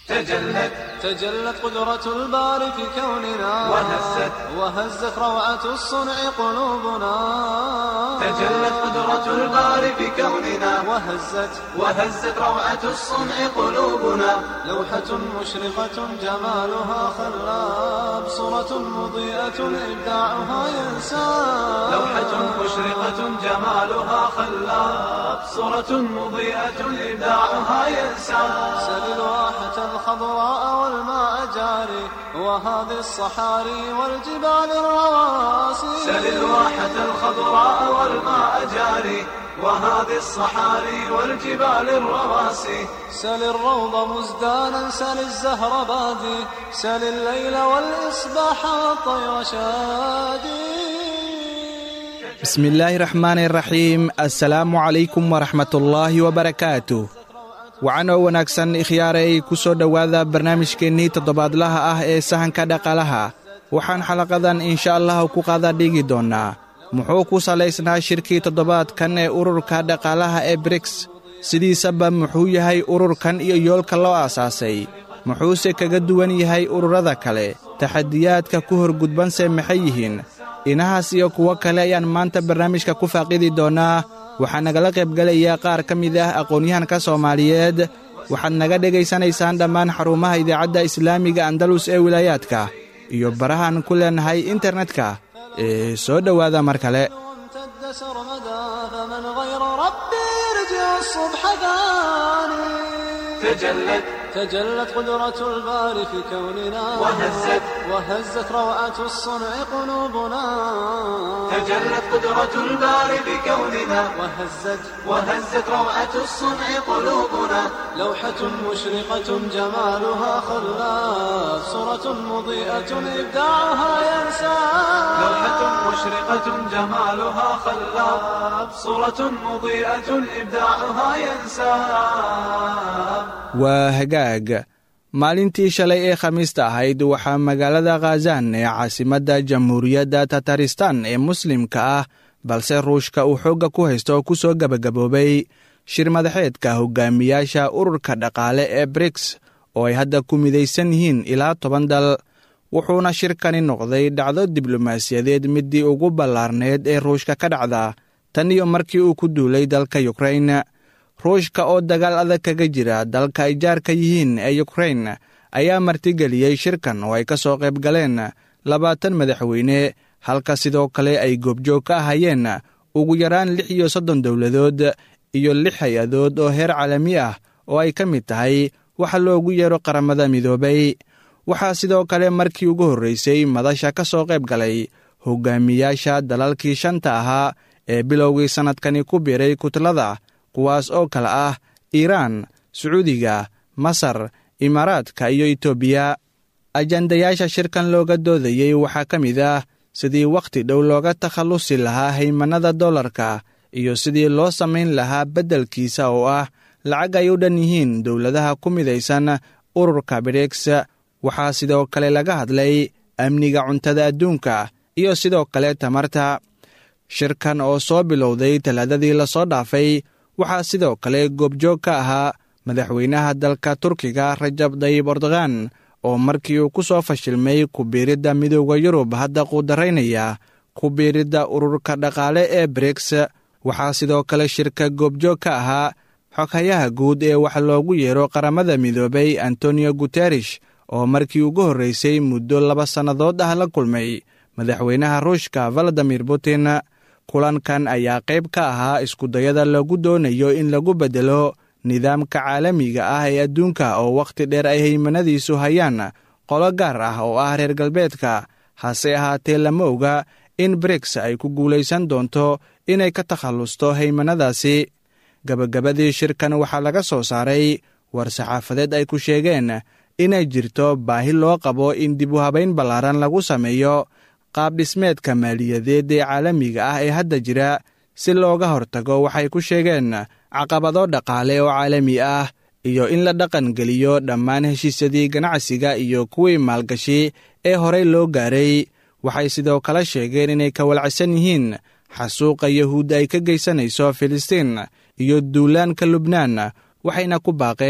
تجلت تجلت قدرة الباري في كوننا وهزت وهزت روعة الصنع قلوبنا تجلت قدرة الباري في كوننا وهزت وهزت روعة الصنع قلوبنا لوحة مشرقة جمالها خلاب صورة مضيئة إبداعها ينساب لوحة مشرقة جمالها خلاب صورة مضيئة إبداعها ينسى سل الواحة الخضراء والماء جاري وهذه الصحاري والجبال الرواسي سل الواحة الخضراء والماء جاري وهذه الصحاري والجبال الرواسي سل الروض مزدانا سل الزهر بادي سل الليل والإصباح والطير شادي بسم الله الرحمن الرحيم assalaamu calaykum waraxmatullaahi wabarakaatu wacanoo wanaagsan ikhyaaray ku soo dhowaada barnaamijkeennii toddobaadlaha ah ee sahanka dhaqaalaha waxaan xalaqadan insha allah ku qaada dhigi doonnaa muxuu ku salaysnaa shirkii toddobaadkan ee ururka dhaqaalaha ee briks sidiisaba muxuu yahay ururkan iyo yoolka loo aasaasay muxuuse kaga duwan yahay ururada kale taxadiyaadka ku horgudbanse maxay yihiin inahaas iyo kuwo kale ayaan maanta barnaamijka ku faaqidi doonnaa waxaa nagala qaybgelaya qaar ka mid ah aqoon-yahanka soomaaliyeed waxaad naga dhegaysanaysaan dhammaan xarumaha idaacadda islaamiga andalus ee wilaayaadka iyo barahaan ku leenahay internetka ee soo dhowaada mar kale وامتد سرمدا فمن غير ربي يرجع الصبح ثاني تجلت تجلت قدرة الباري في كوننا وهزت وهزت روعة الصنع قلوبنا تجلت قدرة الباري بكوننا وهزت وهزت روعة الصنع قلوبنا لوحة مشرقة جمالها خلاف صورة مضيئة إبداعها ينسى لوحة مشرقة جمالها خلاب صورة مضيئة إبداعها ينساب waa hagaag maalintii shalay ee khamiista ahayd waxaa magaalada khazan ee caasimadda jamhuuriyadda tataristan ee muslimka ah balse ruushka uu xoogga ku haysto ku soo gebagaboobay shir madaxeedka hogaamiyaasha ururka dhaqaale ee briks oo ay hadda ku midaysan yihiin ilaa toban dal wuxuuna shirkani noqday dhacdo diblomaasiyadeed middii ugu ballaarneed ee ruushka ka dhacda tan iyo markii uu ku duulay dalka yukrain ruushka oo dagaal adag kaga jira dalka ay jaarka yihiin ee yukrain ayaa martigeliyey shirkan oo ay ka soo qayb galeen labaatan madaxweyne halka sidoo kale ay goobjoog ka ahayeen ugu yaraan lix iyo soddon dowladood iyo lix hay-adood oo heer caalami ah oo ay ka mid tahay waxa loogu yeero qaramada midoobay waxaa sidoo kale markii ugu horreysay madasha ka soo qayb galay hogaamiyaasha dalalkii shanta ahaa ee bilowgii sannadkani ku biiray kutlada kuwaas oo kale ah iiraan sacuudiga masar imaaraadka iyo itoobiya ajandayaasha shirkan looga doodayey waxaa ka mid ah sidii wakhti dhow looga takhallusi lahaa haymannada dollarka iyo sidii loo samayn lahaa beddelkiisa oo ah lacag ay u dhan yihiin dowladaha ku midaysan ururka briks waxaa sidoo kale laga hadlay amniga cuntada adduunka iyo sidoo kale tamarta shirkan oo soo bilowday talaadadii lasoo dhaafay waxaa sidoo kale goobjoog ka ahaa madaxweynaha dalka turkiga rajab dayib erdogan oo markii uu ku soo fashilmay ku-biiridda midooda yurub hadda quudaraynaya ku-biiridda ururka dhaqaale ee briks waxaa sidoo kale shirka goobjoog ka ahaa xoghayaha guud ee wax loogu yeero qaramada midoobay antonio guterish oo markii ugu horreysay muddo laba sannadood ah la kulmay madaxweynaha ruushka valadimir putin kulankan ayaa qayb ka ahaa iskudayada lagu doonayo in lagu beddelo nidaamka caalamiga ah ee adduunka oo wakhti dheer ay haymanadiisu hayaan qolo gaar ah oo ah reer galbeedka hase ahaatee lama oga in briks ay ku guulaysan doonto inay ka takhallusto haymanadaasi gabagabadii shirkan waxaa laga soo saaray war-saxaafadeed ay ku sheegeen inay jirto baahi loo qabo in dib u habayn ballaaran lagu sameeyo qaabdhismeedka maaliyadeed ee caalamiga ah ee hadda jira si looga hortago waxay ku sheegeen caqabado dhaqaale oo caalami ah iyo in la dhaqangeliyo dhammaan heshiisyadii ganacsiga iyo kuwii maalgashi ee horey loo gaaray waxay sidoo kale sheegeen inay ka walacsan yihiin xasuuqa yahuudda ay ka geysanayso filistiin iyo duulaanka lubnaan waxayna ku baaqeen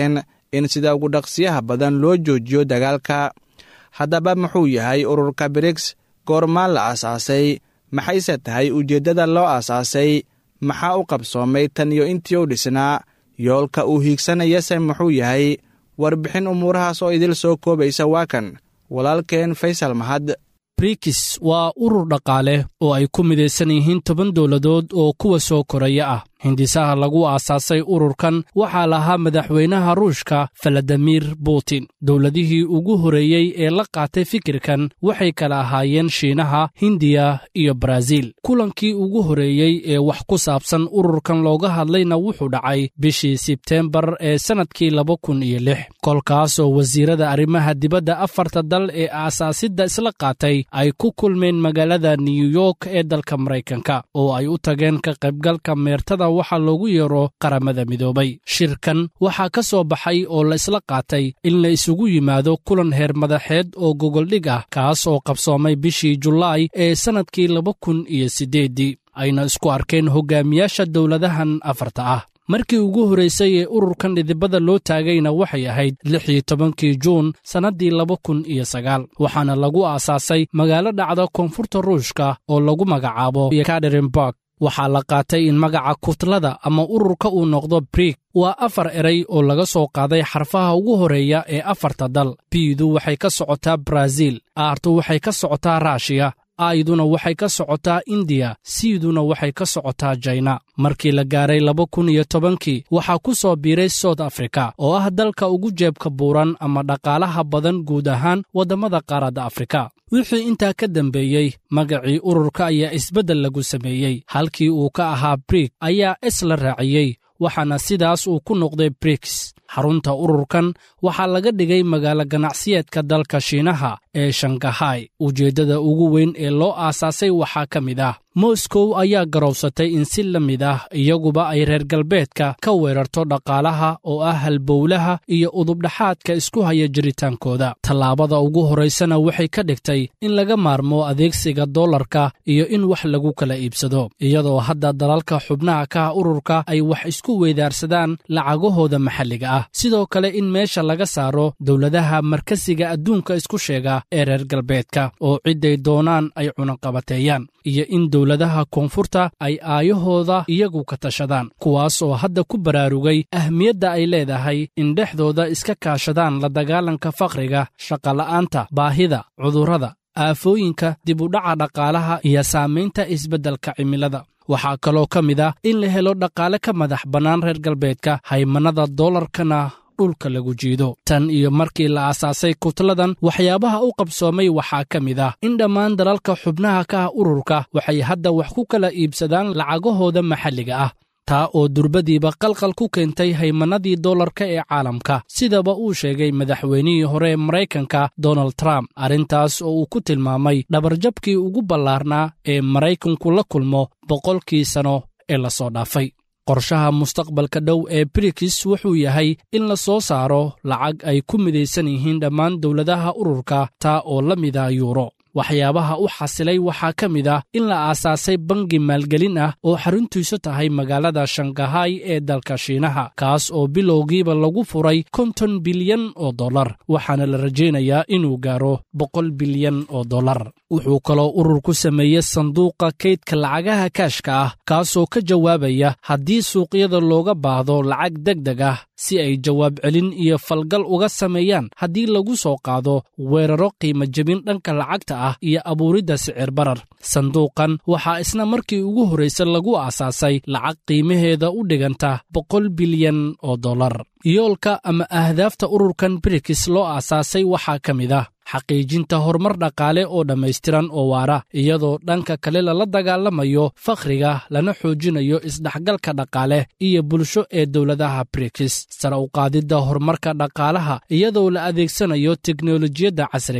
in sida ugu dhaqsiyaha badan loo joojiyo dagaalka haddaba muxuu yahay ururka briks goormaan la aasaasay maxayse tahay ujeeddada loo aasaasay maxaa u qabsoomay tan iyo intii u dhisnaa yoolka uu hiigsanayase muxuu yahay warbixin umuurahaas oo idil soo koobaysa waa kan walaalkeen faysal mahad brikis waa urur dhaqaale oo ay ku midaysan yihiin toban dowladood oo kuwa soo koraya ah hindisaha lagu aasaasay ururkan waxaa lahaa madaxweynaha ruushka faladimir putin dowladihii ugu horreeyey ee la qaatay fikirkan waxay kala ahaayeen shiinaha hindiya iyo baraaziil kulankii ugu horreeyey ee wax ku saabsan ururkan looga hadlayna wuxuu dhacay bishii sebteembar ee sannadkii laba kun iyo lix kolkaasoo wasiirada arrimaha dibadda afarta dal ee aasaasidda isla qaatay ay ku kulmeen magaalada new york ee dalka maraykanka oo ay u tageen ka qaybgalka meertada waxaa loogu yeero qaramada midoobay shirkan waxaa ka soo baxay oo la isla qaatay in la isugu yimaado kulan heer madaxeed oo gogoldhig ah kaas oo qabsoomay bishii julaay ee sannadkii laba kun iyo siddeeddii ayna isku arkeen hogaamiyaasha dowladahan afarta ah markii ugu horraysay ee ururkan dhidibada loo taagayna waxay ahayd lix iyo tobankii juun sannaddii laba kun iyo sagaal waxaana lagu aasaasay magaalo dhacda koonfurta ruushka oo lagu magacaabo kaderinburg waxaa la qaatay in magaca kutlada ama ururka uu noqdo brik waa afar eray oo laga soo qaaday xarfaha ugu horreeya ee afarta dal biidu waxay ka socotaa baraaziil aartu waxay ka socotaa raashiya ayduna waxay ka socotaa indiya siiduna waxay ka socotaa jaina markii la gaaray laba kun iyo tobankii waxaa ku soo biiray south africa oo ah dalka ugu jeebka buuran ama dhaqaalaha badan guud ahaan waddamada qaaradda afrika wixii intaa ka dambeeyey magacii ururka ayaa isbeddel lagu sameeyey halkii uu ka ahaa brik ayaa es la raaciyey waxaana sidaas uu ku noqday briks xarunta ururkan waxaa laga dhigay magaalo ganacsiyeedka dalka shiinaha ee shangahay ujeeddada ugu weyn ee loo aasaasay waxaa ka mid ah moskow ayaa garowsatay in si la mid ah iyaguba ay reer galbeedka ka weerarto dhaqaalaha oo ah halbowlaha iyo udubdhaxaadka isku haya jiritaankooda tallaabada ugu horraysana waxay ka dhigtay in laga maarmo adeegsiga dollarka iyo in wax lagu kala iibsado iyadoo hadda dalalka xubnaha kaha ururka ay wax isku weydaarsadaan lacagahooda maxalliga ah sidoo kale in meesha laga saaro dowladaha markasiga adduunka isku sheega ee reer galbeedka oo cidday doonaan ay cunaqabateeyaan iyo in dowladaha koonfurta ay aayahooda iyagu ka tashadaan kuwaas oo hadda ku baraarugay ahmiyadda ay leedahay in dhexdooda iska kaashadaan la dagaalanka faqriga shaqola'aanta baahida cudurrada aafooyinka dib u dhaca dhaqaalaha iyo saamaynta isbeddelka cimilada waxaa kaloo ka mid ah in la helo dhaqaale ka madax bannaan reer galbeedka haymannada doolarkana dhulka lagu jiido tan iyo markii la aasaasay kutladan waxyaabaha u qabsoomay waxaa ka mid ah in dhammaan dalalka xubnaha ka ah ururka waxay hadda wax ku kala iibsadaan lacagahooda maxalliga ah taa oo durbadiiba qalqal ku keentay haymannadii dollarka ee caalamka sidaba uu sheegay madaxweynihii hore ee maraykanka donald trump arrintaas oo uu ku tilmaamay dhabarjabkii ugu ballaarnaa ee maraykanku la kulmo boqolkii sano ee la soo dhaafay qorshaha mustaqbalka dhow ee brikis wuxuu yahay in la soo saaro lacag ay ku midaysan yihiin dhammaan dowladaha ururka taa oo la mida yuuro waxyaabaha u xasilay waxaa ka mid ah in la aasaasay bangi maalgelin ah oo xaruntiisu tahay magaalada shangahay ee dalka shiinaha kaas oo bilowgiiba lagu furay konton bilyan oo dollar waxaana la rajaynayaa inuu gaaro boqol bilyan oo dollar wuxuu kaloo ururku sameeyey sanduuqa kaydka lacagaha kaashka ah kaasoo ka jawaabaya haddii suuqyada looga baahdo lacag deg deg ah si ay jawaab celin iyo falgal uga sameeyaan haddii lagu soo qaado weeraro qiimo jebin dhanka lacagta ah iyo abuuridda sicir barar sanduuqan waxaa isna markii ugu horraysa lagu aasaasay lacag qiimaheeda u dhiganta boqol bilyan oo dollar yoolka ama ahdaafta ururkan brikis loo aasaasay waxaa ka mid ah xaqiijinta horumar dhaqaale oo dhammaystiran oo waara iyadoo dhanka kale lala dagaalamayo fakhriga lana xoojinayo isdhexgalka dhaqaale iyo bulsho ee dowladaha brikis sare u qaadidda horumarka dhaqaalaha iyadoo la adeegsanayo teknolojiyadda casriga ah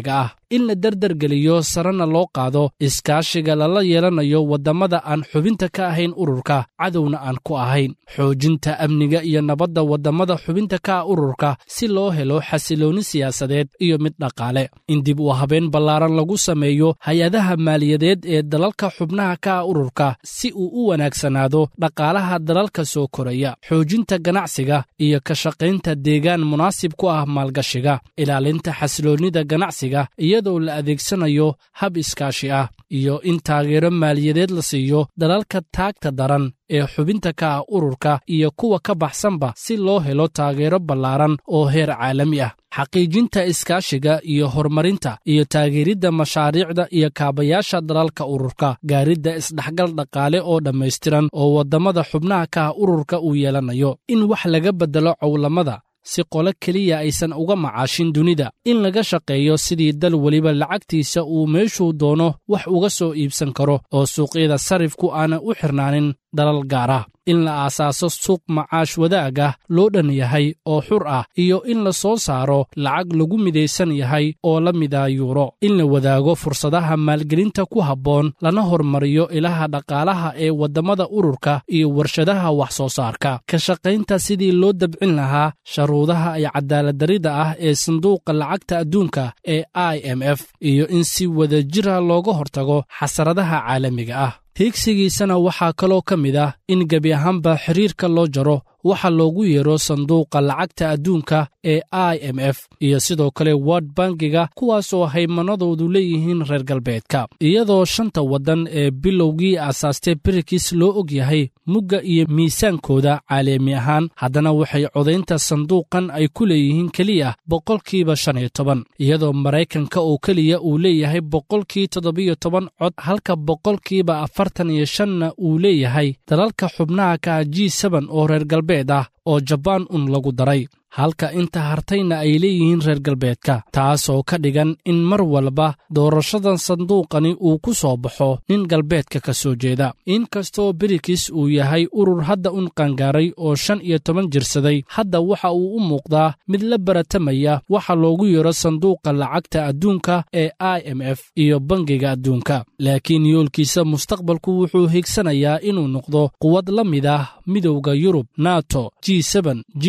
in la derdergeliyo sarena loo qaado iskaashiga lala yeelanayo waddamada aan xubinta ka ahayn ururka cadowna aan ku ahayn xoojinta amniga iyo nabadda waddamada xubinta ka ah ururka si loo helo xasiloonni siyaasadeed iyo mid dhaqaale in dib u habeen ballaaran lagu sameeyo hay-adaha maaliyadeed ee dalalka xubnaha ka ah ururka si uu u wanaagsanaado dhaqaalaha dalalka soo koraya xoojinta ganacsiga iyo ka shaqaynta deegaan munaasib ku ah maalgashiga ilaalinta xasiloonnida ganacsiga iyadoo la adeegsanayo hab iskaashi ah iyo in taageero maaliyadeed la siiyo dalalka taagta daran ee xubinta ka ah ururka iyo kuwa ka baxsanba si loo helo taageero ballaaran oo heer caalami ah xaqiijinta iskaashiga iyo horumarinta iyo taageeridda mashaariicda iyo kaabayaasha dalalka ururka gaaridda isdhexgal dhaqaale oo dhammaystiran oo waddamada xubnaha ka ah ururka uu yeelanayo in wax laga beddelo cowlamada si qolo keliya aysan uga macaashin dunida in laga shaqeeyo sidii dal weliba lacagtiisa uu meeshuu doono wax uga soo iibsan karo oo suuqyada sarifku aanan u xirnaanin dalal gaar ah in la aasaaso suuq macaash wadaag ah loo dhan yahay oo xur ah iyo in la soo saaro lacag lagu midaysan yahay oo la mida yuuro in la wadaago fursadaha maalgelinta ku habboon lana hormariyo ilaha dhaqaalaha ee waddamada ururka iyo warshadaha wax soo saarka ka shaqaynta sidii loo dabcin lahaa sharuudaha iyo cadaaladdarida ah ee sanduuqa lacagta adduunka ee i m f iyo in si wada jira looga hortago xasaradaha caalamiga ah hiigsigiisana waxaa kaloo ka mid ah in gebi ahaanba xiriirka loo jaro waxa loogu yeero sanduuqa lacagta adduunka ee i m f iyo sidoo kale word bangiga kuwaasoo haymanadoodu leeyihiin reer galbeedka iyadoo shanta waddan ee bilowgii aasaastay birikis loo og yahay mugga iyo miisaankooda caalami ahaan haddana waxay codaynta sanduuqan ay ku leeyihiin keliya boqolkiiba shan iyo toban iyadoo maraykanka oo keliya uu leeyahay boqolkii toddobiyo toban cod halka boqolkiiba afartan iyo shanna uu leeyahay dalalka xubnaha ka ah g seben oo reer galbeed ah oo jabaan un lagu daray halka inta hartayna ay leeyihiin reer galbeedka taasoo ka dhigan in mar walba doorashadan sanduuqani uu ku soo baxo nin galbeedka ka soo jeeda inkastoo birikis uu yahay urur hadda un qangaaray oo shan iyo toban jirsaday hadda waxa uu u muuqdaa mid la baratamaya waxa loogu yeero sanduuqa lacagta adduunka ee i m f iyo bangiga adduunka laakiin yoolkiisa mustaqbalku wuxuu higsanayaa inuu noqdo quwad la mid ah midowda yurub nato g g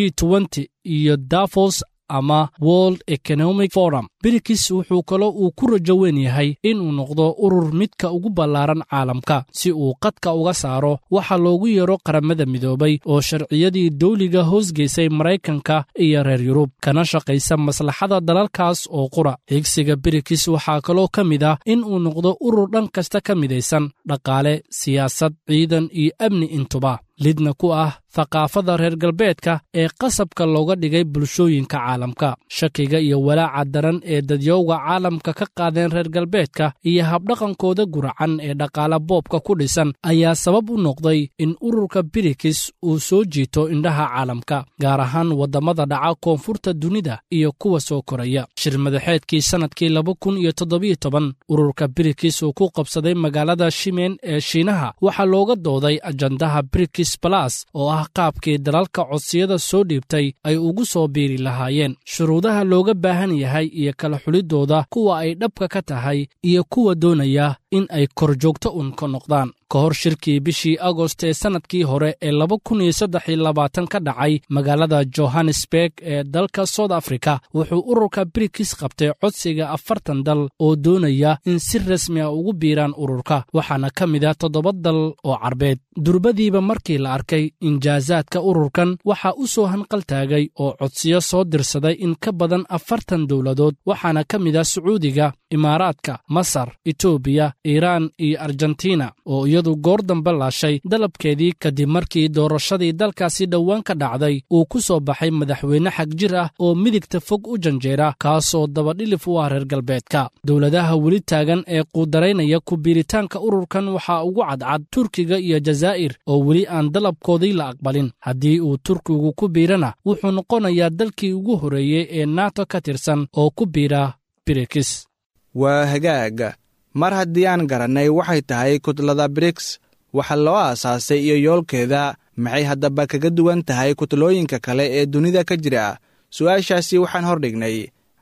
iyo davos ama world economic forum birikis wuxuu kaloo uu ku rajo weyn yahay inuu noqdo urur midka ugu ballaaran caalamka si uu qadka uga saaro waxa loogu yeero qaramada midoobay oo sharciyadii dawliga hoosgeysay maraykanka iyo reer yurub kana shaqaysa maslaxada dalalkaas oo qura higsiga birikis waxaa kaloo ka mid ah inuu noqdo urur dhan kasta ka midaysan dhaqaale siyaasad ciidan iyo amni intuba lidna ku ah thaqaafada reer galbeedka ee qasabka looga dhigay bulshooyinka caalamka shakiga iyo walaaca daran ee dadyowga caalamka ka qaadeen reer galbeedka iyo habdhaqankooda guracan ee dhaqaala boobka ku dhisan ayaa sabab u noqday in ururka birikis uu soo jiito indhaha caalamka gaar ahaan waddamada dhaca koonfurta dunida iyo kuwa soo koraya shir madaxeedkii sannadkii laba kun iyo toddobiyo toban ururka birikis uu ku qabsaday magaalada shimen ee shiinaha waxaa looga dooday ajandaha birikis balas oo ah qaabkii dalalka codsiyada soo dhiibtay ay ugu soo biiri lahaayeen shuruudaha looga baahan yahay iyo kala xulidooda kuwa ay dhabka ka tahay iyo kuwa doonaya in ay korjoogto un ka noqdaan ka hor shirkii bishii agost ee sannadkii hore ee laba kun iyo saddex iyo labaatan ka dhacay magaalada johannesburg ee dalka south africa wuxuu ururka birikis qabtay codsiga afartan dal oo doonaya in si rasmi ah ugu biiraan ururka waxaana ka mid ah toddoba dal oo carbeed durbadiiba markii la arkay injaasaadka ururkan waxaa u soo hanqaltaagay oo codsiyo soo dirsaday in ka badan afartan dowladood waxaana ka mid ah sacuudiga imaaraadka masar etoobiya iiraan iyo argentina oo iyadu goor dambe laashay dalabkeedii kadib markii doorashadii dalkaasi dhowaan ka dhacday uu ku soo baxay madaxweyne xag jir ah oo midigta fog u janjeera kaasoo dabadhilif u ah reer galbeedka dowladaha weli taagan ee quudaraynaya ku biiritaanka ururkan waxaa ugu cadcad turkiga iyo jazaa'ir oo weli aan dalabkoodii la aqbalin haddii uu turkigu ku biirana wuxuu noqonayaa dalkii ugu horreeyey ee nato ka tirsan oo ku biira birikis waa hagaag mar haddii aan garannay waxay tahay kutlada briks waxa loo aasaasay iyo yoolkeeda maxay haddaba kaga duwan tahay kutlooyinka kale ee dunida ka jira su'aashaasi waxaan hordhignay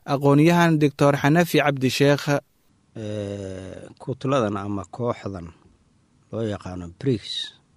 aqoon-yahan doctor xanafi cabdisheekh kutladan ama kooxdan loo yaqaano brigs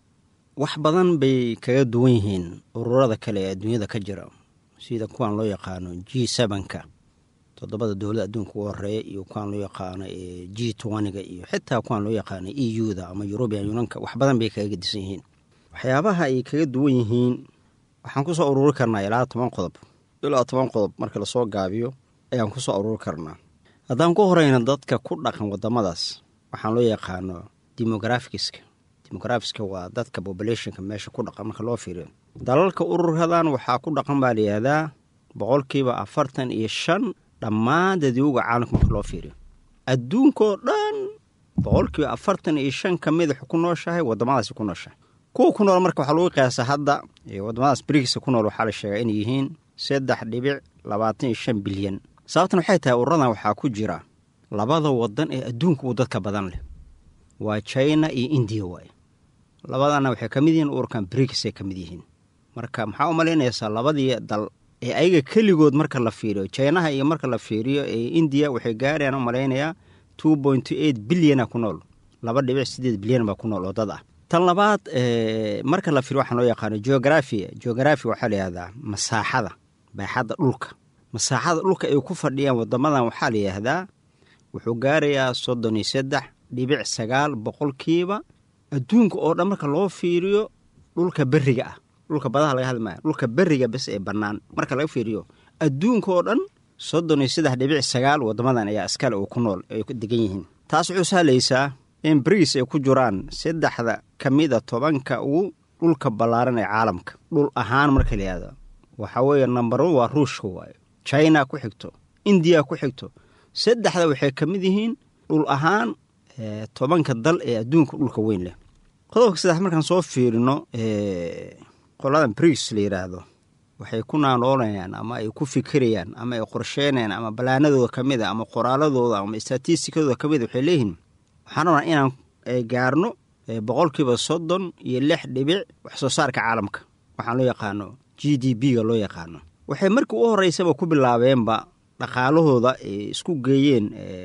wax badan bay kaga duwan yihiin ururada kale ee adduunyada ka jira sida kuwan loo yaqaano g sevenka toddobada dowlada adduunka ugu horeeya iyo kuwaan loo yaqaano g toniga iyo xitaa kuwaan loo yaqaano e u da ama european unionka wax badan bay kaga gedisan yihiin waxyaabaha ay kaga duwan yihiin waxaan kusoo ururi karnaa ilaa toban qodob ilaa toban qodob marka lasoo gaabiyo ayaan kusoo ururi karnaa haddaan ku horeyna dadka ku dhaqan wadamadaas waxaan loo yaqaano demografiska demografiska waa dadka populationka meesha ku dhaqan marka loo fiiriyo dalalka ururkadan waxaa ku dhaqan baa layihahdaa boqolkiiba afartan iyo shan dhammaan dadwowga caalamka marka loo fiiriyo adduunkao dhan boqolkiiba afartan iyo shan ka mid waxu ku nooshahay wadamadaasi ku nooshahay kuwa ku nool marka waxaa lagu qiyaasa hadda wadamadaas brigska ku nool waxaa la sheegaa inay yihiin saddex dhibic labaatan iyo shan bilyan sababtan waxay tahay ururadan waxaa ku jira labada wadan ee adduunka uu dadka badan leh waa china iyo indiya waaye labadana waxay ka mid yihiin ururkan brigsay ka mid yihiin marka maxaa u malaynaysaa labadii dal ee ayaga keligood marka la fiiriyo jinaha iyo marka la fiiriyo ee indiya waxay gaarayaan u malaynayaa two point eight bilyana ku nool laba dhibic sideed bilyan baa ku nool oo dad ah tan labaad marka la fiiriyo waxaan loo yaqaano geografia geografi waxaa la yihahdaa masaaxada baaxadda dhulka masaaxada dhulka ay ku fadhiyaan wadamadan waxaa la yidhaahdaa wuxuu gaarayaa soddon iyo saddex dhibic sagaal boqolkiiba adduunka oo dhan marka loo fiiriyo dhulka beriga ah dhulka badaha laga hadli maayo dhulka beriga bes ee bannaan marka laga fiiriyo adduunka oo dhan soddon iyo saddex dhibic sagaal wadamadan ayaa askale oo ku nool ay degan yihiin taas wuxuu sahlaysaa in brigs ay ku jiraan saddexda ka mida tobanka ugu dhulka ballaaran ee caalamka dhul ahaan marka la yihahdo waxaa weeye number one waa ruushka waayo china ku xigto indiya ku xigto saddexda waxay ka mid yihiin dhul ahaan tobanka dal ee adduunka dhulka weyn leh qodobka saddex markaan soo fiirino qoladan brigs la yidhaahdo waxay ku naanoolayaan ama ay ku fikirayaan ama ay qorsheynayaan ama balaanadooda ka mid a ama qoraaladooda ama statistikadooda ka mid a waxay leeyihiin waxaan rabnaa inaan gaarno boqolkiiba soddon iyo lix dhibic wax soo saarka caalamka waxaan loo yaqaano g d b ga loo yaqaano waxay markii u horeysaba ku bilaabeenba dhaqaalahooda ay isku geeyeen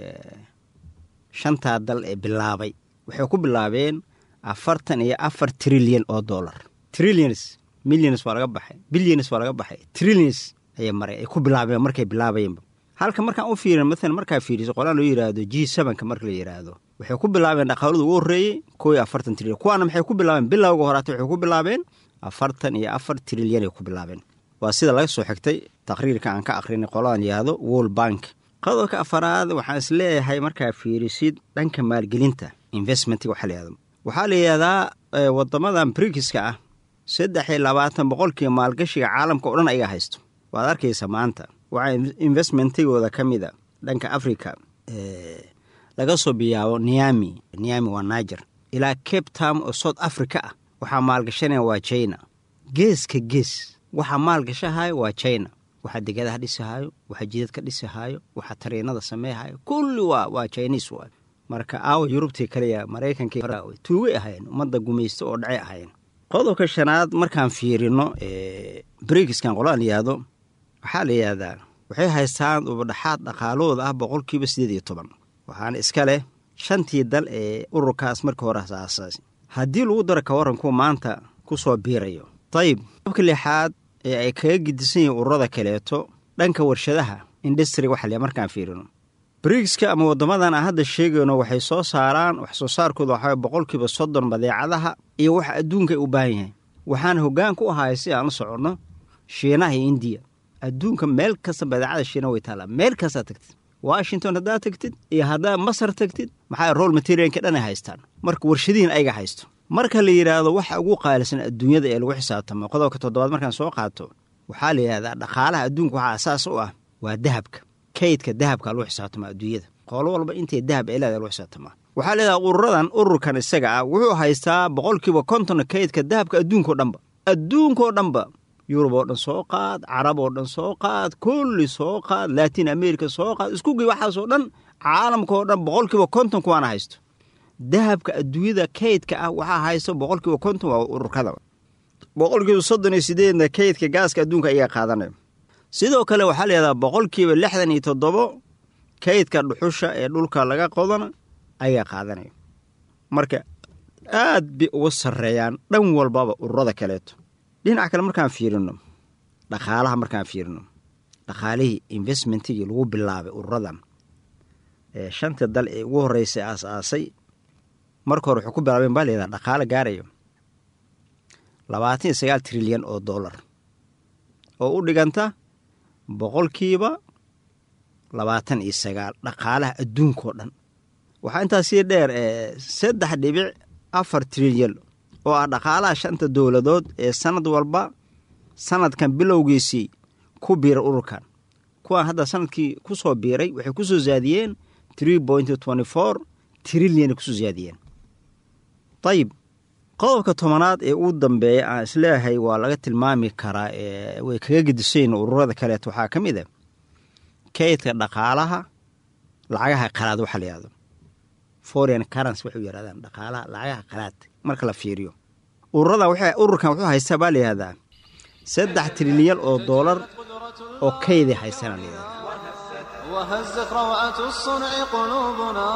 shantaa dal ee bilaabay waxay ku bilaabeen afartan iyo afar trilyan oo dollar trillions millions waa laga baxay billions waa laga baxay trillions ayay maray ay ku bilaabeen markay bilaabayeenba halka markaan u fiirin maalan markaa fiiriso qolaan loo yidhaahdo g sevenka marka la yidhaahdo waxay ku bilaabeen dhaqaaladu ugu horreeyey koo iyo afartan trilyan kuwaana maxay ku bilaabeen bilowga horaata waxay ku bilaabeen afartan iyo afar trilyan ay ku bilaabeen waa sida laga soo xigtay taqriirka aan ka aqrinay qoladan yidhaahdo world bank qodobka afaraad waxaan is leeyahay markaa fiirisid dhanka maalgelinta investmentga waxaa layihahdo waxaa la yidhahdaa wadamadan brigiska ah saddex iyo labaatan boqolkiiba maalgashiga caalamka oo dhan ayaga haysto waad arkaysa maanta waxaa investmentigooda ka mid a dhanka africa laga soo biyaabo niami niami waa niger ilaa cape town oo south africa ah waxaa maalgashanaya waa china geeska gees waxaa maalgashahayo waa china waxaa degadaha dhisahaayo waxaa jidadka dhisahaayo waxaa tariinada sameehayo kulli waa waa chinis waay marka aawa yurubtii kaliya maraykankii tuugay ahayen ummadda gumaysta oo dhacay ahayen qodobka shanaad markaan fiirino brigiskan qolaan yihahdo waxaa la yidhahdaa waxay haystaan ubadhaxaad dhaqaalahooda ah boqolkiiba siddeed iyo toban waxaana iska leh shantii dal ee ururkaas markii hore aasaasay haddii lagu daro kawarankuwa maanta ku soo biirayo dayib qodobka lixaad ee ay kaga gidisan yihiin ururada kaleeto dhanka warshadaha industri waxa le markaan fiirino brigska ama waddamadan aan hadda sheegayno waxay soo saaraan wax soo saarkooda waxaa boqolkiiba soddon badeecadaha iyo waxa adduunka ay u baahan yahay waxaana hoggaan ku ahaaya si aan la soconno shiinaha iyo indiya adduunka meel kasta badeecada shiina way taallaa meel kastaa tagtid washington haddaad tagtid iyo haddaad masar tagtid maxaa roll materialka dhan ay haystaan marka warshadihin ayaga haysto marka la yidhaahdo waxa ugu qaalisan adduunyada ee lagu xisaabtamo qodobka toddobaad markaan soo qaato waxaa la yidhahdaa dhaqaalaha adduunka waxaa asaas u ah waa dahabka kaydka dahabka lagu xisaabtamaa adduunyada qoolo walba intay dahab ee leeda lagu xisaabtamaa waxaa leedaha ururadan ururkan isaga ah wuxuu haystaa boqolkiiba konton kaydka dahabka adduunkao dhanba adduunkao dhanba yurub oo dhan soo qaad carab oo dhan soo qaad kulli soo qaad latin america soo qaad iskugii waxaasoo dhan caalamkaoo dhan boqolkiiba konton kuwaana haysto dahabka adduunyada kaydka ah waxaa haysto boqolkiiba konton waa ururkada boqolkiiba soddon iyo sideedna kaydka gaaska adduunka ayaa qaadanayo sidoo kale waxaa layihahdaa boqolkiiba lixdan iyo toddobo kaydka dhuxusha ee dhulka laga qodana ayaa qaadanaya marka aad bay uga sarreeyaan dhan walbaba ururada kaleeto dhinaca kale markaan fiirino dhaqaalaha markaan fiirino dhaqaalihii investmentigii lagu bilaabay ururadan ee shanta dal ee ugu horreysay aas-aasay marka hore wuxuu ku bilaabeen baa layihahdaa dhaqaalo gaarayo labaatan iyo sagaal trilyan oo dollar oo u dhiganta boqolkiiba labaatan iyo sagaal dhaqaalaha adduunkao dhan waxaa intaas sii dheer saddex dhibic afar trilyan oo ah dhaqaalaha shanta dowladood ee sanad walba sanadkan bilowgiisii ku biira ururkan kuwaan hadda sanadkii ku soo biiray waxay ku soo zaadiyeen tree point twenty four trilyan kusoo zaadiyeen ayib qodobka tobanaad ee ugu dambeeya aan isleeyahay waa laga tilmaami karaa way kaga gedisayn ururada kaleeto waxaa ka mid a kaydka dhaqaalaha lacagaha qalaad waxa la yihahdo foreign currency waxay u yidhahdaan dhaqaalaha lacagaha qalaad marka la fiiriyo ururada ururkan wuxuu haystaa baa la yihahdaa saddex trilyan oo doolar oo kayday haysana la yihahdaa وهزت روعة الصنع قلوبنا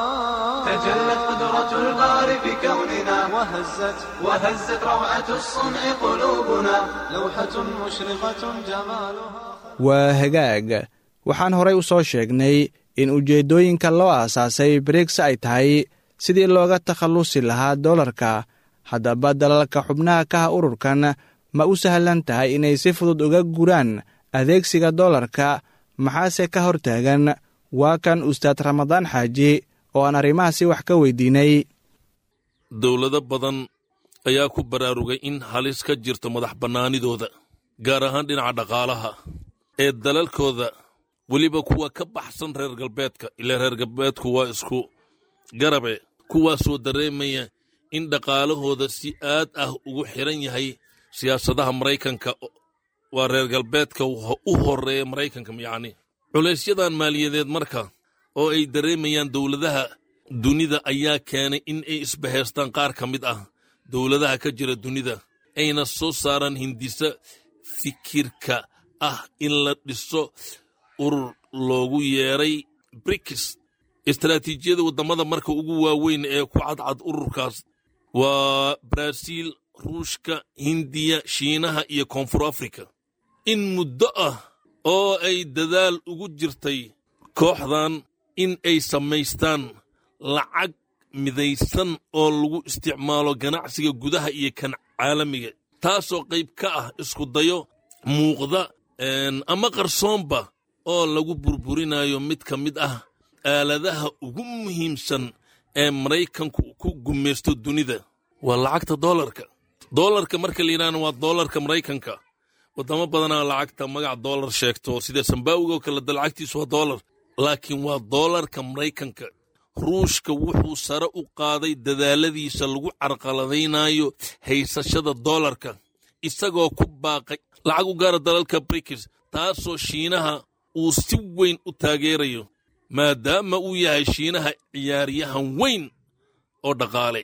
تجلت قدرة الباري في كوننا وهزت وهزت روعة الصنع قلوبنا لوحة مشرقة جمالها waa hagaag waxaan horay u soo sheegnay in ujeeddooyinka loo aasaasay briks ay tahay sidii looga takhallusi lahaa doolarka haddaba dalalka xubnaha ka ah ururkan ma u sahlan tahay inay si fudud uga guraan adeegsiga doolarka maxaase ka hor taagan waa kan ustaad ramadaan xaaji oo aan arrimahaasi wax ka weydiinay dowlado badan ayaa ku baraarugay in halis ka jirto madax bannaanidooda gaar ahaan dhinaca dhaqaalaha ee dalalkooda weliba kuwa ka baxsan reer galbeedka ilaa reer galbeedku waa isku garabe kuwaasoo dareemaya in dhaqaalahooda si aad ah ugu xiran yahay siyaasadaha maraykanka waa reer galbeedka u horeeya maraykanka yacni culaysyadan maaliyadeed marka oo ay dareemayaan dowladaha dunida ayaa keenay in ay isbahaystaan qaar ka mid ah dowladaha ka jira dunida ayna soo saaraan hindisa fikirka ah in la dhiso urur loogu yeeray brikis istaraatiijiyada waddamada marka ugu waaweyn ee ku cadcad ururkaas waa baraaziil ruushka hindiya shiinaha iyo koonfur afrika in muddo ah oo ay dadaal ugu jirtay kooxdan in ay samaystaan lacag midaysan oo lagu isticmaalo ganacsiga gudaha iyo kan caalamiga taasoo qayb ka ah isku dayo muuqda ama qarsoonba oo lagu burburinayo mid ka mid ah aaladaha ugu muhiimsan ee maraykanku ku gumaysto dunida waa lacagta doolarka doolarka marka la yidhahna waa doolarka maraykanka waddamo badanaa lacagta magac doolar sheegto sida sambawiga oo kale lacagtiisu waa doolar laakiin waa doolarka maraykanka ruushka wuxuu sare u qaaday dadaaladiisa lagu carqaladaynayo haysashada doolarka isagoo ku baaqay lacag u gaara dalalka brikis taasoo shiinaha uu si weyn u taageerayo maadaama uu yahay shiinaha ciyaaryahan weyn oo dhaqaale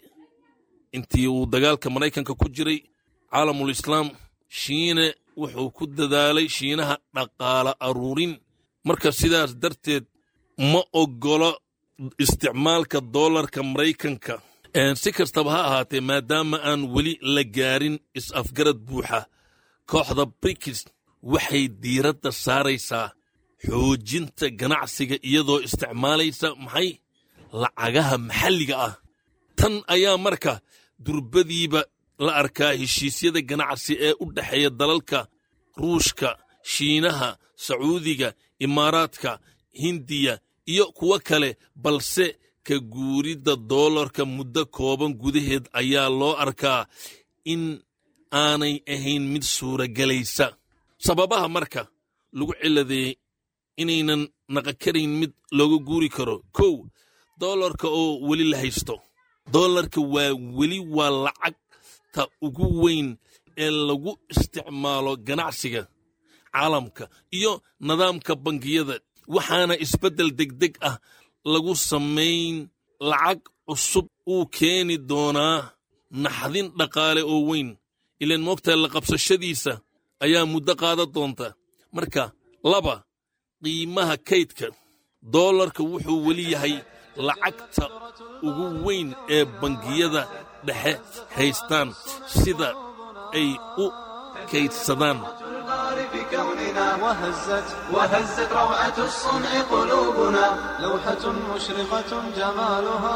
intii uu dagaalka maraykanka ku jiray caalamul islaam shiine wuxuu ku dadaalay shiinaha dhaqaale aruurin marka sidaas darteed ma oggolo isticmaalka doolarka maraykanka si kastaba ha ahaatee maadaama aan weli la gaarin is-afgarad buuxa kooxda brikis waxay diiradda saaraysaa xoojinta ganacsiga iyadoo isticmaalaysa maxay lacagaha maxalliga ah tan ayaa marka durbadiiba la arkaa heshiisyada ganacsi ee u dhexeeya dalalka ruushka shiinaha sacuudiga imaaraadka hindiya iyo kuwo kale balse ka guuridda doolarka muddo kooban gudaheed ayaa loo arkaa in aanay ahayn mid suuragelaysa sababaha marka lagu ciladeeyey inaynan naqakarayn mid looga guuri karo kow doolarka oo weli la haysto doolarka waa weli waa lacagta ugu weyn ee lagu isticmaalo ganacsiga caalamka iyo nidaamka bangiyada waxaana isbeddel degdeg ah lagu samayn lacag cusub uu keeni doonaa naxdin dhaqaale oo weyn ilaan moogtahay la qabsashadiisa ayaa muddo qaadan doonta marka laba qiimaha kaydka doolarka wuxuu weli yahay lacagta ugu weyn ee bangiyada dhexe haystaan sida ay u kaydsadaan الباري في كوننا وهزت وهزت روعة الصنع قلوبنا لوحة مشرقة جمالها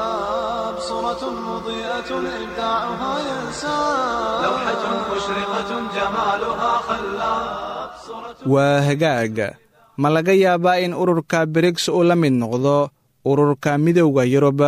خلاب صورة مضيئة إبداعها ينساب لوحة مشرقة جمالها خلاب صورة waa hagaag ma laga yaabaa in ururka briks uu la mid noqdo ururka midowda yurub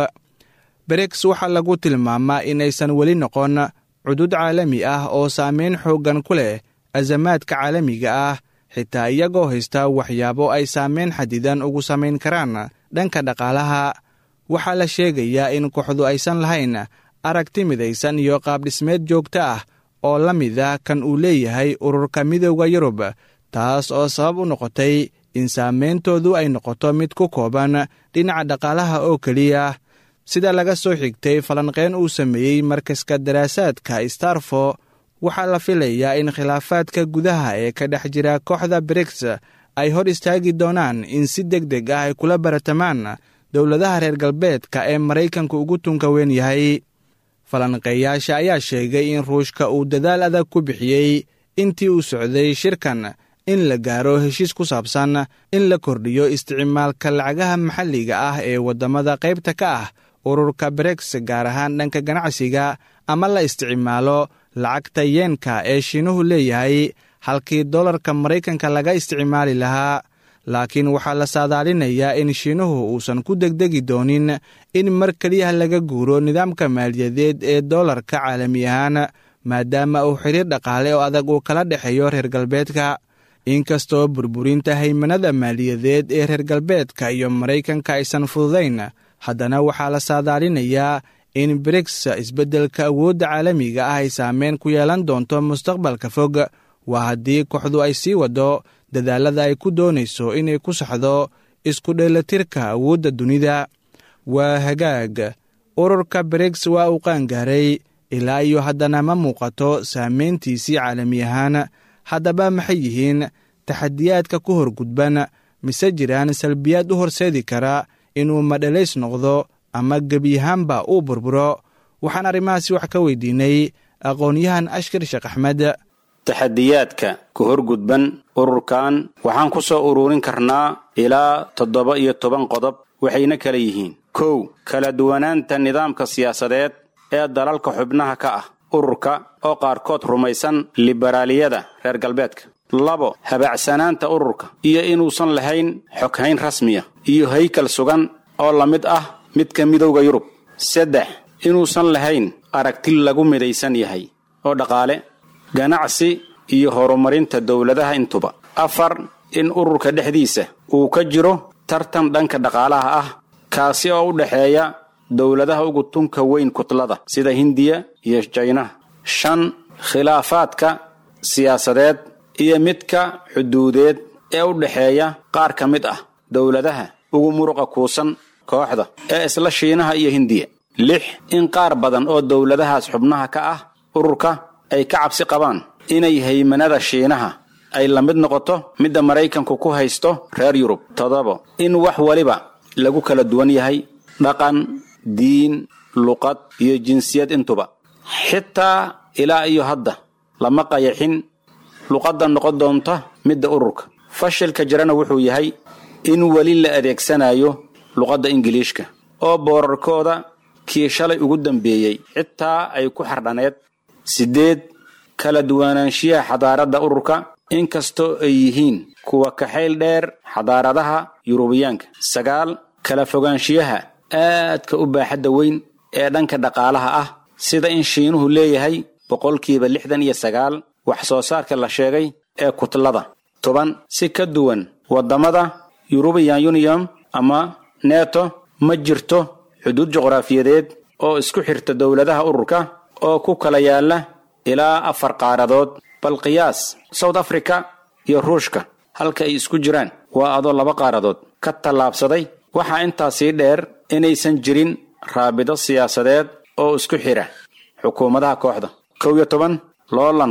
briks waxaa lagu tilmaamaa inaysan weli noqon cudud caalami ah oo saameyn xooggan ku leh azamaadka caalamiga ah xitaa iyagoo haysta waxyaabo ay saameyn xadidan ugu samayn karaan dhanka dhaqaalaha waxaa la sheegayaa in kooxdu aysan lahayn aragti midaysan iyo qaabdhismeed joogto ah oo la mid ah kan uu leeyahay ururka midowda yurub taas oo sabab u noqotay in saameyntoodu ay noqoto mid ku kooban dhinaca dhaqaalaha oo keliya sida laga soo xigtay falanqeen uu sameeyey markaska daraasaadka starfo waxaa la filayaa in khilaafaadka gudaha ee ka dhex jira kooxda briks ay hor istaagi doonaan in si deg deg ah ay kula baratamaan dowladaha reer galbeedka ee maraykanku ugu tunka weyn yahay falanqeeyaasha ayaa sheegay in ruushka uu dadaal adag ku bixiyey intii uu socday shirkan in la gaaro heshiis ku saabsan in la kordhiyo isticmaalka lacagaha maxalliga ah ee waddamada qaybta ka ah ururka briks gaar ahaan dhanka ganacsiga ama la isticmaalo lacagta yeenka ee shiinuhu leeyahay halkii dollarka maraykanka laga isticmaali lahaa laakiin waxaa la saadaalinayaa in shiinuhu uusan ku degdegi doonin in mar keliya laga guuro nidaamka maaliyadeed ee dollarka caalami ahaan maadaama uu xiriir dhaqaale oo adag uu kala dhexeeyo reer galbeedka inkastoo burburinta haymanada maaliyadeed ee reer galbeedka iyo maraykanka aysan fududayn haddana waxaa la saadaalinayaa in briks isbeddelka awoodda caalamiga ah ay saameyn ku yeelan doonto mustaqbalka fog waa haddii kooxdu ay sii waddo dadaalada ay ku doonayso inay ku saxdo isku dheelatirka awoodda dunida waa hagaag ururka briks waa uu qaangaaray ilaa iyo haddana ma muuqato saameyntiisii caalami ahaan haddaba maxay yihiin taxadiyaadka ku horgudban mise jiraan salbiyaad u horseedi kara inuu madhalays noqdo ama gebiyahaanba uu burburo waxaan arrimahaasi wax ka weydiinay aqoon-yahan ashkar sheekh axmed taxadiyaadka ku horgudban ururkan waxaan ku soo ururin karnaa ilaa toddoba iyo toban qodob waxayna kala yihiin kow kala duwanaanta nidaamka siyaasadeed ee dalalka xubnaha ka ah ururka oo qaarkood rumaysan liberaaliyada reer galbeedka labo habaacsanaanta ururka iyo inuusan lahayn xoghayn rasmiya iyo haykal sugan oo la mid ah midka midowda yurub saddex inuusan lahayn aragti lagu midaysan yahay oo dhaqaale ganacsi iyo horumarinta dowladaha intuba afar in ururka dhexdiisa uu ka jiro tartan dhanka dhaqaalaha ah kaasi oo u dhexeeya dowladaha ugu tunka weyn kutlada sida hindiya iyo jaynaha shan khilaafaadka siyaasadeed iyo midka xuduudeed ee u dhexeeya qaar ka mid ah dowladaha ugu muruqa kuusan kooxda ee isla shiinaha iyo hindiya lix in qaar badan oo dowladahaas xubnaha ka ah ururka ay ka cabsi qabaan inay haymanada shiinaha ay la mid noqoto midda maraykanku ku haysto reer yurub toddobo in wax waliba lagu kala duwan yahay dhaqan diin luqad iyo jinsiyad intuba xitaa ilaa iyo hadda lama qayaxin luqadda noqon doonta midda ururka fashilka jirana wuxuu yahay in weli la adeegsanayo luqadda ingiliishka oo boorarkooda kii shalay ugu dambeeyey xitaa ay ku xardhaneed siddeed kala duwanaanshiyaha xadaaradda ururka inkastoo ay yihiin kuwa kaxayl dheer xadaaradaha yurubiyaanka sagaal kala fogaanshiyaha aadka u baaxadda weyn ee dhanka dhaqaalaha ah sida in shiinuhu leeyahay boqolkiiba lixdan iyo sagaal wax soo saarka la sheegay ee kutlada toban si ka duwan waddamada yurubiyan union ama neto ma jirto xuduud juqraafiyadeed oo isku xirta dowladaha ururka oo ku kala yaala ilaa afar qaaradood bal qiyaas south africa iyo ruushka halka ay isku jiraan waa adoo laba qaaradood ka tallaabsaday waxaa intaa sii dheer inaysan jirin raabido siyaasadeed oo isku xidha xukuumadaha kooxda kow iyo toban loolanka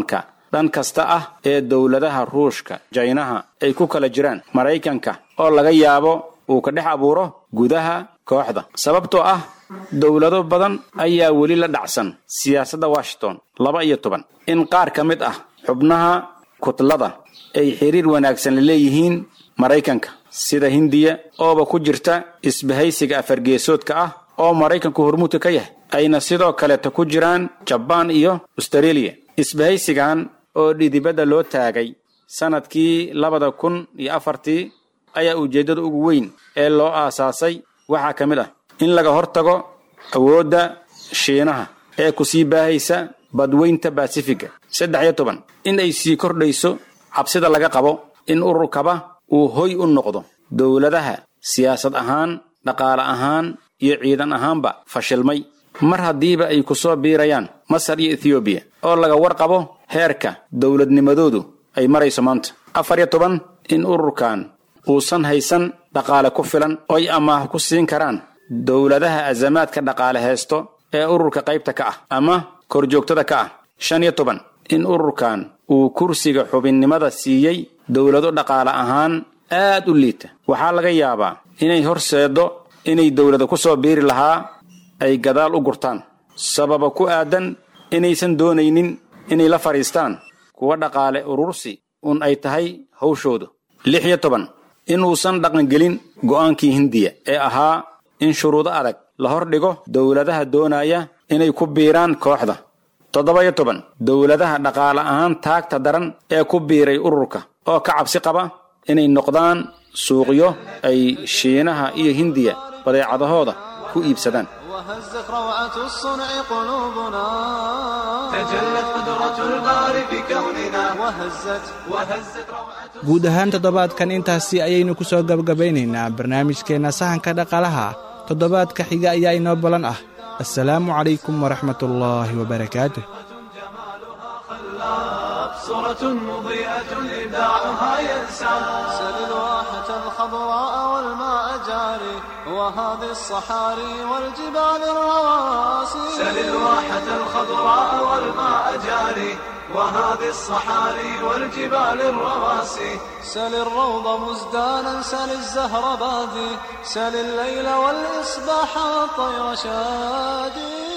dhan kasta ah ee dowladaha ruushka jaynaha ay ku kala jiraan maraykanka oo laga yaabo uu ka dhex abuuro gudaha kooxda sababtoo ah dowlado badan ayaa weli la dhacsan siyaasadda washington laba iyo toban in qaar ka mid ah xubnaha kutlada ay xiriir wanaagsan la leeyihiin maraykanka sida hindiya ooba ku jirta isbahaysiga afargeesoodka ah oo maraykanku hormuudka ka yahay ayna sidoo kaleeta ku jiraan jabaan iyo astareeliya isbahaysigan oo dhidibadda loo taagay sannadkii labada kun iyo afartii ayaa ujeeddada ugu weyn ee loo aasaasay waxaa ka mid ah in laga hortago awoodda shiinaha ee ku sii baahaysa badweynta basifiga saddex iyo toban in ay sii kordhayso cabsida laga qabo in ururkaba uu hoy u noqdo dowladaha siyaasad ahaan dhaqaale ahaan iyo ciidan ahaanba fashilmay mar haddiiba ay ku soo biirayaan masar iyo ethoobiya oo laga warqabo heerka dowladnimadoodu ay marayso maanta afar iyo toban in ururkan uusan haysan dhaqaale ku filan oy amaah ku siin karaan dowladaha azamaadka dhaqaale haysto ee ururka qaybta ka ah ama korjoogtada ka ah shan iyo toban in ururkan uu kursiga xubinnimada siiyey dowlado dhaqaale ahaan aad u liita waxaa laga yaabaa inay horseeddo inay dowlada ku soo biiri lahaa ay gadaal u gurtaan sababa ku aadan inaysan doonaynin inay la fadhiistaan kuwa dhaqaale urursi un ay tahay hawshooda lix iyo toban inuusan dhaqangelin go'aankii hindiya ee ahaa in shuruudo adag la hordhigo dowladaha doonaya inay ku biiraan kooxda toddoba iyo toban dowladaha dhaqaale ahaan taagta daran ee ku biiray ururka oo ka cabsi qaba inay noqdaan suuqyo ay shiinaha iyo hindiya badeecadahooda ku iibsadaan وهزت روعة الصنع قلوبنا تجلت قدرة الباري في كوننا وهزت وهزت روعة guud ahaan toddobaadkan intaasi ayaynu ku soo gabagabaynaynaa barnaamijkeenna sahanka dhaqaalaha toddobaadka xiga ayaa inoo balan ah assalaamu calaykum waraxmatullaahi wabarakaatuh صورة مضيئة إبداعها ينسى سل الواحة الخضراء والماء جاري وهذه الصحاري والجبال الرواسي سل الواحة الخضراء والماء جاري وهذه الصحاري والجبال الرواسي سل الروض مزدانا سل الزهر بادي سل الليل والإصباح والطير شادي